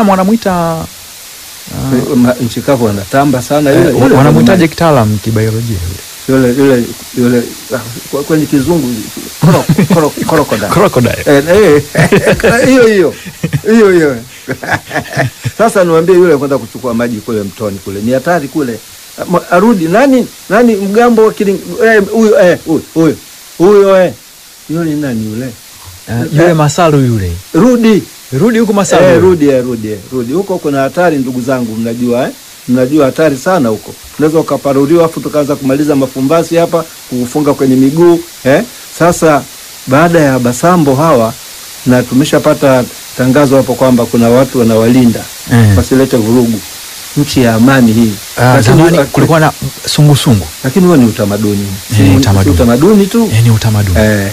kitaalamu wanamuita Ma- nchi kavu wanatamba sana eh, yule, yule wanamuitaje kitaalamu kibiolojia yule yule yule yule ah, kwa- kwenye kizungu koro- koro- crocodile. crocodile Eh, eh, hiyo hiyo hiyo hiyo sasa niwaambie yule kwenda kuchukua maji kule mtoni kule ni hatari kule Ma- arudi nani nani mgambo wa Kiling- eh, huyo eh, huyo huyo huyo eh yule ni nani yule Eh, yule masalu yule rudi rudi huku masalu eh, yule. rudi eh, rudi eh, rudi huko kuna hatari ndugu zangu mnajua eh mnajua hatari sana huko unaweza ukaparuriwa afu tukaanza kumaliza mafumbasi hapa kukufunga kwenye miguu eh sasa baada ya basambo hawa na tumeshapata tangazo hapo kwamba kuna watu wanawalinda Eh. wasilete vurugu nchi ya amani hii Ah, Lakini- zamani kulikuwa na sungusungu lakini huo ni utamaduni Eh, ni utamaduni. si utamaduni tu eh, ni utamaduni Eh.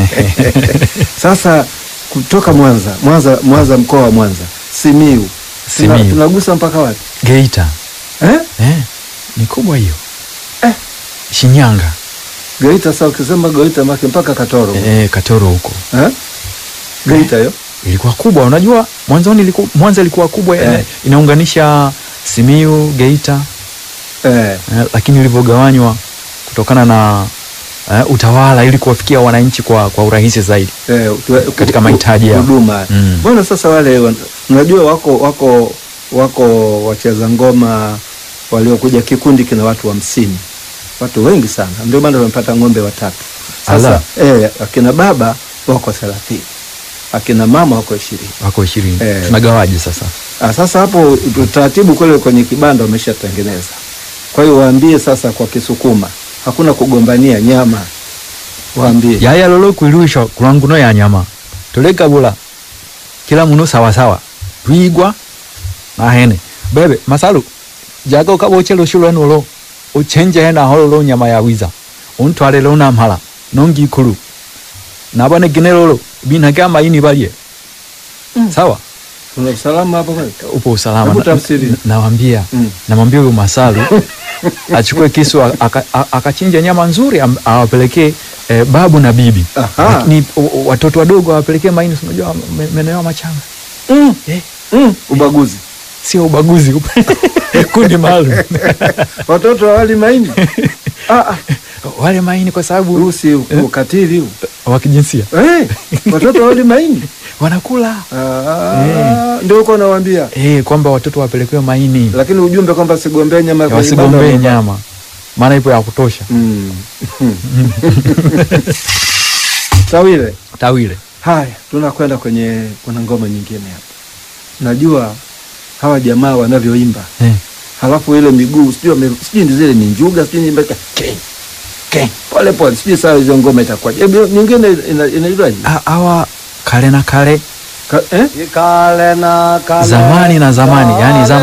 Sasa kutoka Mwanza, Mwanza, Mwanza mkoa wa Mwanza, Simiu, Tuna- Simiyu. tunagusa mpaka wapi Geita eh? eh, ni kubwa hiyo Eh. Shinyanga Geita. Sasa ukisema Geita make mpaka Katoro eh, Katoro huko eh? Geita hiyo ilikuwa kubwa. Unajua mwanzoni ilikuwa, Mwanza ilikuwa kubwa Eh. ina, inaunganisha Simiu, Geita eh. eh, lakini ilivyogawanywa kutokana na eh, utawala ili kuwafikia wananchi kwa, kwa urahisi zaidi. Eh, tu- Katika ku- mahitaji yao. huduma Mm. mbona sasa wale wan- unajua wako wako wako wacheza ngoma waliokuja kikundi kina watu hamsini watu wengi sana ndio maana wamepata ng'ombe watatu sasa eh, akina baba wako thelathini akina mama wako ishirini Wako ishirini. Eh. Tunagawaje sasa? Ah, sasa hapo utaratibu kule kwenye kibanda wameshatengeneza. Kwa hiyo waambie sasa kwa Kisukuma hakuna kugombania nyama, waambie yaya lolo kwiluisha kulanguno ya nyama tuligabula kila muno sawasawa twigwa nahene bebe masalu jaga ukaboche lushu lwenu lo uchenje hena holo lo nyama ya wiza untwale lo namhala nongi ikulu nabone gine lolo binage amaini balye sawa kuna usalama hapo kweli. upo usalama Hebu Na- tafsiri. na- nawambia Mm. namwambia huyu masalu achukue kisu a- aka- a- akachinja nyama nzuri am- awapelekee eh, babu na bibi Aha. lakini o- o- watoto wadogo awapelekee maini si unajua me- meno yao machanga Mm, eh, mm, ubaguzi. sio ubaguzi kundi maalum Watoto hawali maini. ah, ah, wale maini kwa sababu huu si ukatili huu. wa kijinsia Eh, watoto hawali maini. wanakula Ah, ndio uko nawaambia. eh, kwamba watoto wapelekewe maini Lakini ujumbe kwamba sigombee nyama kwenye wasigombee banda- nyama maana ipo ya kutosha Mm. Tawile. tawile Haya, tunakwenda kwenye kuna ngoma nyingine hapa. Najua hawa jamaa wanavyoimba, eh. halafu ile miguu sijui wame- sijui ni zile ni njuga sijui ni mbeka ke ke pole pole, sijui saa hizo ngoma itakuwa hebu nyingine ina- inaitwaje? Ha- hawa kale na kale Ka- eh? Kale na kale zamani na zamani yani zama